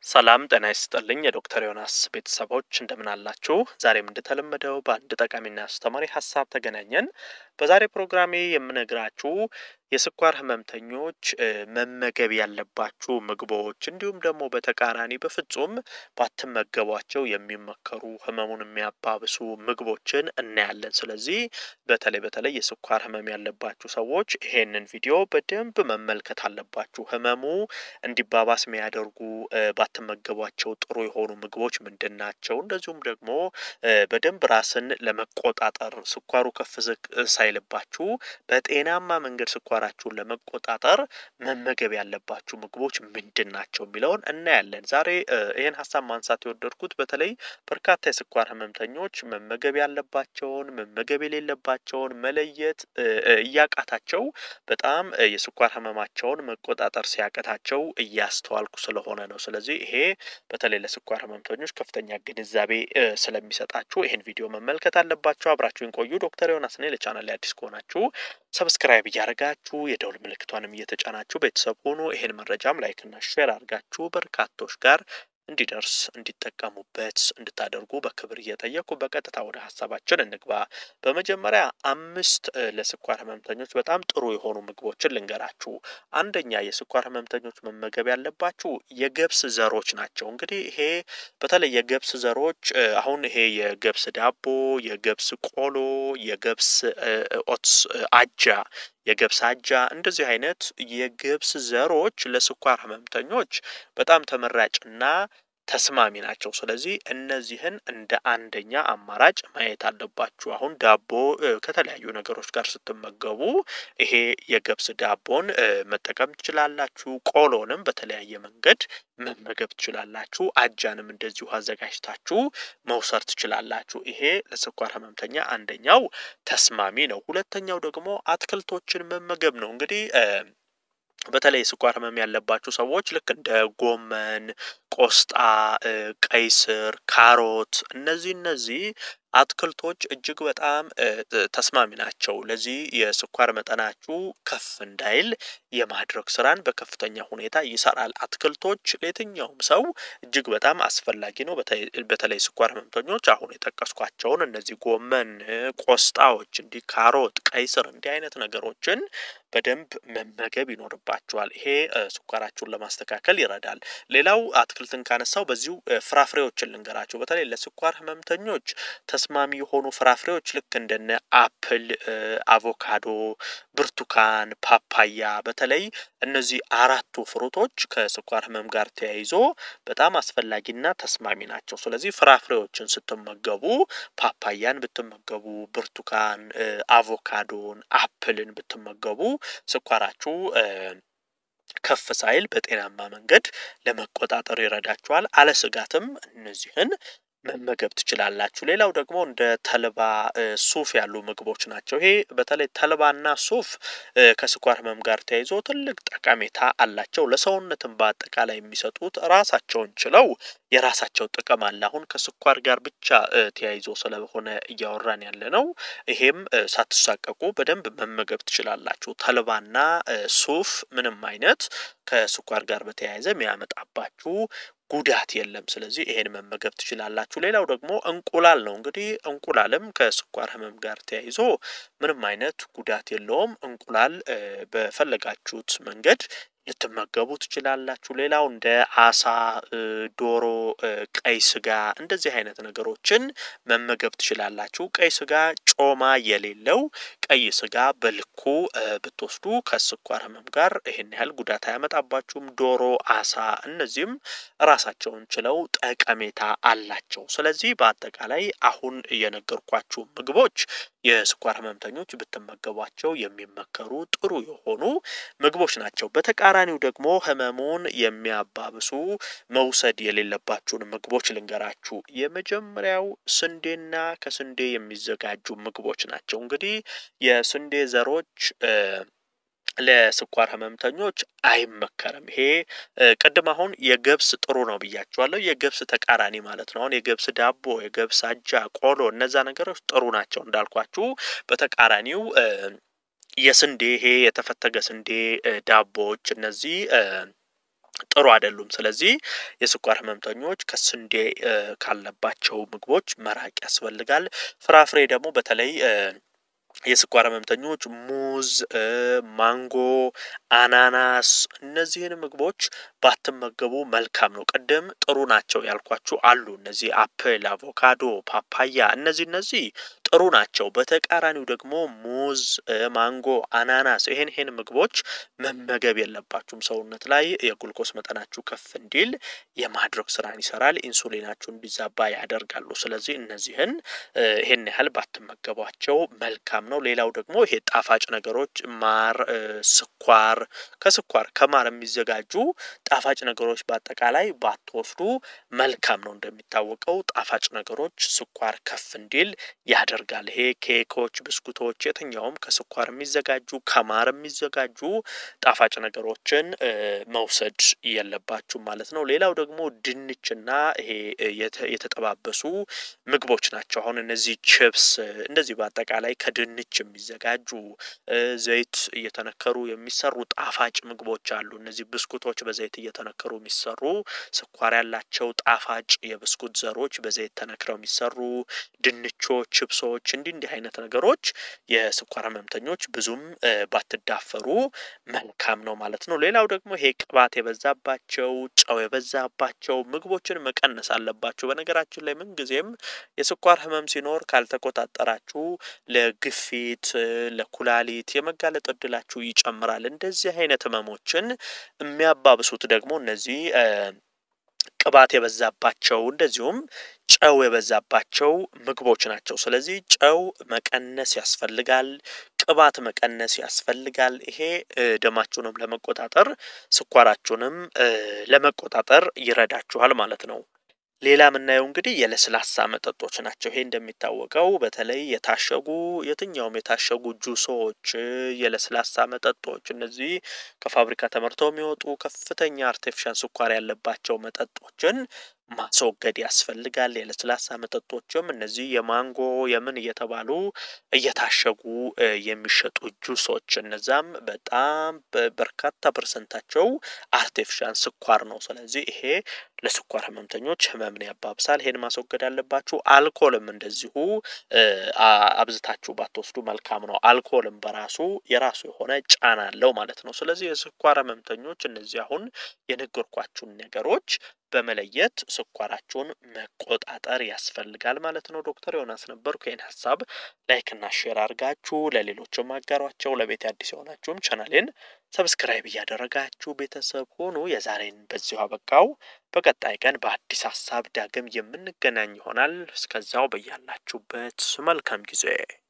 ሰላም ጤና ይስጥልኝ የዶክተር ዮናስ ቤተሰቦች እንደምን አላችሁ? ዛሬም እንደተለመደው በአንድ ጠቃሚና አስተማሪ ሀሳብ ተገናኘን። በዛሬ ፕሮግራሜ የምነግራችሁ የስኳር ህመምተኞች መመገብ ያለባችሁ ምግቦች እንዲሁም ደግሞ በተቃራኒ በፍጹም ባትመገቧቸው የሚመከሩ ህመሙን የሚያባብሱ ምግቦችን እናያለን። ስለዚህ በተለይ በተለይ የስኳር ህመም ያለባችሁ ሰዎች ይሄንን ቪዲዮ በደንብ መመልከት አለባችሁ። ህመሙ እንዲባባስ የሚያደርጉ ባትመገቧቸው ጥሩ የሆኑ ምግቦች ምንድን ናቸው? እንደዚሁም ደግሞ በደንብ ራስን ለመቆጣጠር ስኳሩ ከፍ ዝቅ ሳይልባችሁ በጤናማ መንገድ ስኳራችሁን ለመቆጣጠር መመገብ ያለባችሁ ምግቦች ምንድን ናቸው የሚለውን እናያለን። ዛሬ ይህን ሀሳብ ማንሳት የወደድኩት በተለይ በርካታ የስኳር ህመምተኞች መመገብ ያለባቸውን መመገብ የሌለባቸውን መለየት እያቃታቸው በጣም የስኳር ህመማቸውን መቆጣጠር ሲያቅታቸው እያስተዋልኩ ስለሆነ ነው። ስለዚህ ይሄ በተለይ ለስኳር ህመምተኞች ከፍተኛ ግንዛቤ ስለሚሰጣችሁ ይህን ቪዲዮ መመልከት አለባችሁ። አብራችሁን ቆዩ። ዶክተር ዮናስ ነኝ። ለቻናል ላይ አዲስ ከሆናችሁ ሰብስክራይብ እያደረጋችሁ የደውል ምልክቷንም እየተጫናችሁ ቤተሰብ ሆኑ። ይህን መረጃም ላይክና ሼር አድርጋችሁ በርካቶች ጋር እንዲደርስ እንዲጠቀሙበት እንድታደርጉ በክብር እየጠየቁ በቀጥታ ወደ ሀሳባችን እንግባ። በመጀመሪያ አምስት ለስኳር ህመምተኞች በጣም ጥሩ የሆኑ ምግቦችን ልንገራችሁ። አንደኛ የስኳር ህመምተኞች መመገብ ያለባችሁ የገብስ ዘሮች ናቸው። እንግዲህ ይሄ በተለይ የገብስ ዘሮች አሁን ይሄ የገብስ ዳቦ፣ የገብስ ቆሎ፣ የገብስ ኦትስ አጃ የገብስ አጃ እንደዚህ አይነት የገብስ ዘሮች ለስኳር ህመምተኞች በጣም ተመራጭና ተስማሚ ናቸው። ስለዚህ እነዚህን እንደ አንደኛ አማራጭ ማየት አለባችሁ። አሁን ዳቦ ከተለያዩ ነገሮች ጋር ስትመገቡ ይሄ የገብስ ዳቦን መጠቀም ትችላላችሁ። ቆሎንም በተለያየ መንገድ መመገብ ትችላላችሁ። አጃንም እንደዚሁ አዘጋጅታችሁ መውሰድ ትችላላችሁ። ይሄ ለስኳር ህመምተኛ አንደኛው ተስማሚ ነው። ሁለተኛው ደግሞ አትክልቶችን መመገብ ነው። እንግዲህ በተለይ የስኳር ህመም ያለባችሁ ሰዎች ልክ እንደ ጎመን፣ ቆስጣ፣ ቀይ ስር፣ ካሮት እነዚህ እነዚህ አትክልቶች እጅግ በጣም ተስማሚ ናቸው። ለዚህ የስኳር መጠናችሁ ከፍ እንዳይል የማድረግ ስራን በከፍተኛ ሁኔታ ይሰራል። አትክልቶች ለየትኛውም ሰው እጅግ በጣም አስፈላጊ ነው። በተለይ ስኳር ህመምተኞች አሁን የጠቀስኳቸውን እነዚህ ጎመን፣ ቆስጣዎች፣ እንዲህ ካሮት፣ ቀይ ስር እንዲህ አይነት ነገሮችን በደንብ መመገብ ይኖርባቸዋል። ይሄ ስኳራችሁን ለማስተካከል ይረዳል። ሌላው አትክልትን ካነሳው በዚሁ ፍራፍሬዎችን ልንገራቸው። በተለይ ለስኳር ህመምተኞች ተስማሚ የሆኑ ፍራፍሬዎች ልክ እንደነ አፕል፣ አቮካዶ፣ ብርቱካን፣ ፓፓያ በተለይ እነዚህ አራቱ ፍሩቶች ከስኳር ህመም ጋር ተያይዞ በጣም አስፈላጊና ተስማሚ ናቸው። ስለዚህ ፍራፍሬዎችን ስትመገቡ ፓፓያን ብትመገቡ፣ ብርቱካን፣ አቮካዶን፣ አፕልን ብትመገቡ ስኳራችሁ ከፍ ሳይል በጤናማ መንገድ ለመቆጣጠር ይረዳችኋል። አለ ስጋትም እነዚህን መመገብ ትችላላችሁ። ሌላው ደግሞ እንደ ተልባ፣ ሱፍ ያሉ ምግቦች ናቸው። ይሄ በተለይ ተልባና ሱፍ ከስኳር ህመም ጋር ተያይዞ ትልቅ ጠቀሜታ አላቸው። ለሰውነትም በአጠቃላይ የሚሰጡት ራሳቸውን ችለው የራሳቸው ጥቅም አለ። አሁን ከስኳር ጋር ብቻ ተያይዞ ስለሆነ እያወራን ያለ ነው። ይሄም ሳትሳቀቁ በደንብ መመገብ ትችላላችሁ። ተልባና ሱፍ ምንም አይነት ከስኳር ጋር በተያያዘ የሚያመጣባችሁ ጉዳት የለም። ስለዚህ ይሄን መመገብ ትችላላችሁ። ሌላው ደግሞ እንቁላል ነው። እንግዲህ እንቁላልም ከስኳር ህመም ጋር ተያይዞ ምንም አይነት ጉዳት የለውም። እንቁላል በፈለጋችሁት መንገድ ልትመገቡ ትችላላችሁ። ሌላው እንደ አሳ፣ ዶሮ፣ ቀይ ስጋ እንደዚህ አይነት ነገሮችን መመገብ ትችላላችሁ። ቀይ ስጋ ጮማ የሌለው ቀይ ስጋ በልኩ ብትወስዱ ከስኳር ህመም ጋር ይሄን ያህል ጉዳት አያመጣባችሁም። ዶሮ፣ አሳ እነዚህም ራሳቸውን ችለው ጠቀሜታ አላቸው። ስለዚህ በአጠቃላይ አሁን የነገርኳችሁ ምግቦች የስኳር ህመምተኞች ብትመገቧቸው የሚመከሩ ጥሩ የሆኑ ምግቦች ናቸው። በተቃራኒው ደግሞ ህመሙን የሚያባብሱ መውሰድ የሌለባችሁን ምግቦች ልንገራችሁ። የመጀመሪያው ስንዴና ከስንዴ የሚዘጋጁ ምግቦች ናቸው። እንግዲህ የስንዴ ዘሮች ለስኳር ህመምተኞች አይመከርም። ይሄ ቅድም አሁን የገብስ ጥሩ ነው ብያቸዋለሁ። የገብስ ተቃራኒ ማለት ነው። አሁን የገብስ ዳቦ፣ የገብስ አጃ፣ ቆሎ እነዛ ነገሮች ጥሩ ናቸው እንዳልኳችሁ። በተቃራኒው የስንዴ ይሄ የተፈተገ ስንዴ ዳቦዎች እነዚህ ጥሩ አይደሉም። ስለዚህ የስኳር ህመምተኞች ከስንዴ ካለባቸው ምግቦች መራቅ ያስፈልጋል። ፍራፍሬ ደግሞ በተለይ የስኳር ህመምተኞች ሙዝ፣ ማንጎ፣ አናናስ እነዚህን ምግቦች ባትመገቡ መልካም ነው። ቅድም ጥሩ ናቸው ያልኳችሁ አሉ። እነዚህ አፕል፣ አቮካዶ፣ ፓፓያ እነዚህ እነዚህ ጥሩ ናቸው። በተቃራኒው ደግሞ ሙዝ፣ ማንጎ፣ አናናስ ይሄን ይሄን ምግቦች መመገብ የለባችሁም። ሰውነት ላይ የጉልኮስ መጠናችሁ ከፍ እንዲል የማድረግ ስራን ይሰራል። ኢንሱሊናችሁ እንዲዛባ ያደርጋሉ። ስለዚህ እነዚህን ይሄን ያህል ባትመገቧቸው መልካም ነው። ሌላው ደግሞ ይሄ ጣፋጭ ነገሮች ማር፣ ስኳር ከስኳር ከማር የሚዘጋጁ ጣፋጭ ነገሮች በአጠቃላይ ባትወስዱ መልካም ነው። እንደሚታወቀው ጣፋጭ ነገሮች ስኳር ከፍ እንዲል ያደርጋል። ይሄ ኬኮች፣ ብስኩቶች፣ የትኛውም ከስኳር የሚዘጋጁ ከማር የሚዘጋጁ ጣፋጭ ነገሮችን መውሰድ የለባችሁ ማለት ነው። ሌላው ደግሞ ድንችና ይሄ የተጠባበሱ ምግቦች ናቸው። አሁን እነዚህ ችፕስ እንደዚህ በአጠቃላይ ከድንች የሚዘጋጁ ዘይት እየተነከሩ የሚሰሩ ጣፋጭ ምግቦች አሉ። እነዚህ ብስኩቶች በዘይት እየተነከሩ የሚሰሩ ስኳር ያላቸው ጣፋጭ የብስኩት ዘሮች በዘይት ተነክረው የሚሰሩ ድንቾች፣ ችፕሶች እንዲህ እንዲህ አይነት ነገሮች የስኳር ህመምተኞች ብዙም ባትዳፈሩ መልካም ነው ማለት ነው። ሌላው ደግሞ ይሄ ቅባት የበዛባቸው ጨው የበዛባቸው ምግቦችን መቀነስ አለባቸው። በነገራችን ላይ ምንጊዜም የስኳር ህመም ሲኖር ካልተቆጣጠራችሁ ለግፊት፣ ለኩላሊት የመጋለጥ እድላችሁ ይጨምራል። እንደዚህ አይነት ህመሞችን የሚያባብሱት ደግሞ እነዚህ ቅባት የበዛባቸው እንደዚሁም ጨው የበዛባቸው ምግቦች ናቸው። ስለዚህ ጨው መቀነስ ያስፈልጋል። ቅባት መቀነስ ያስፈልጋል። ይሄ ደማችሁንም ለመቆጣጠር ስኳራችሁንም ለመቆጣጠር ይረዳችኋል ማለት ነው። ሌላ የምናየው እንግዲህ የለስላሳ መጠጦች ናቸው። ይሄ እንደሚታወቀው በተለይ የታሸጉ የትኛውም የታሸጉ ጁሶች፣ የለስላሳ መጠጦች እነዚህ ከፋብሪካ ተመርተው የሚወጡ ከፍተኛ አርቲፊሻል ስኳር ያለባቸው መጠጦችን ማስወገድ ያስፈልጋል። የለስላሳ መጠጦችም እነዚህ የማንጎ የምን እየተባሉ እየታሸጉ የሚሸጡ ጁሶች እነዛም በጣም በርካታ ፐርሰንታቸው አርቲፊሻል ስኳር ነው። ስለዚህ ይሄ ለስኳር ህመምተኞች ህመምን ያባብሳል። ይሄን ማስወገድ አለባችሁ። አልኮልም እንደዚሁ አብዝታችሁ ባትወስዱ መልካም ነው። አልኮልም በራሱ የራሱ የሆነ ጫና አለው ማለት ነው። ስለዚህ የስኳር ህመምተኞች እነዚህ አሁን የነገርኳችሁን ነገሮች በመለየት ስኳራችሁን መቆጣጠር ያስፈልጋል ማለት ነው። ዶክተር ዮናስ ነበርኩ። ይህን ሀሳብ ላይክና ሼር አድርጋችሁ ለሌሎችም አጋሯቸው። ለቤት አዲስ የሆናችሁም ቻናሌን ሰብስክራይብ እያደረጋችሁ ቤተሰብ ሆኑ። የዛሬን በዚሁ አበቃው። በቀጣይ ቀን በአዲስ ሀሳብ ዳግም የምንገናኝ ይሆናል። እስከዛው በያላችሁበት መልካም ጊዜ